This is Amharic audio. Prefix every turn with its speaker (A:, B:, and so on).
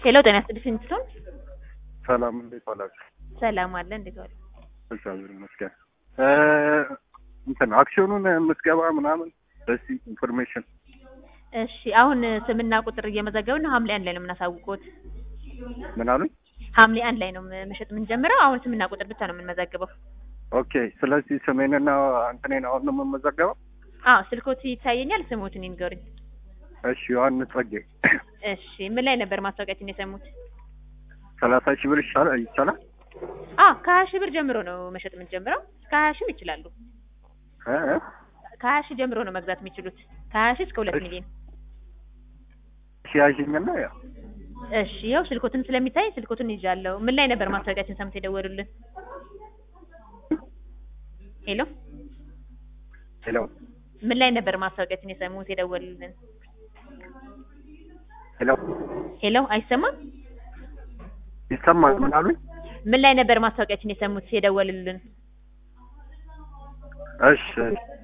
A: ሄሎ ጤና ይስጥልኝ እንትን
B: ሰላም እንዴት ዋላችሁ?
A: ሰላም አለ እንዴት ዋሉ?
B: እግዚአብሔር ይመስገን። እ እንትን አክሲዮኑን ምዝገባ ምናምን በሲ ኢንፎርሜሽን
A: እሺ አሁን ስምና ቁጥር እየመዘገብን ሐምሌ አንድ ላይ ነው የምናሳውቀው።
B: ምን አሉኝ?
A: ሐምሌ አንድ ላይ ነው መሸጥ የምንጀምረው። አሁን ስምና ቁጥር ብቻ ነው የምንመዘግበው።
B: ኦኬ። ስለዚህ ስሜንና እንትኔን አሁን ነው የምመዘገበው?
A: አዎ ስልኮት ይታየኛል። ስሞትን ይንገሩኝ።
B: እሺ ዮሐንስ ጸጌ
A: እሺ ምን ላይ ነበር ማስታወቂያችን የሰሙት?
B: ሰላሳ ሺህ ብር ይሻላል ይቻላል?
A: አዎ ከሀያ ሺህ ብር ጀምሮ ነው መሸጥ የምንጀምረው። እስከ ሀያ ሺህም ይችላሉ።
B: እ እ
A: ከሀያ ሺህ ጀምሮ ነው መግዛት የሚችሉት። ከሀያ ሺህ እስከ ሁለት
B: እሺ።
A: ሚሊዮን።
B: ሺህ ያዥኝና ያው
A: እሺ ይኸው ስልኮትን ስለሚታይ ስልኮትን ይዣለሁ። ምን ላይ ነበር ማስታወቂያችን ሰምተው የደወሉልን? ሄሎ
B: ሄሎ
A: ምን ላይ ነበር ማስታወቂያችን የሰሙት የደወሉልን?
B: ሄሎ
A: ሄሎ አይሰማም?
B: ይሰማል? ምን አሉኝ?
A: ምን ላይ ነበር ማስታወቂያችን የሰሙት የደወሉልን?
B: እሺ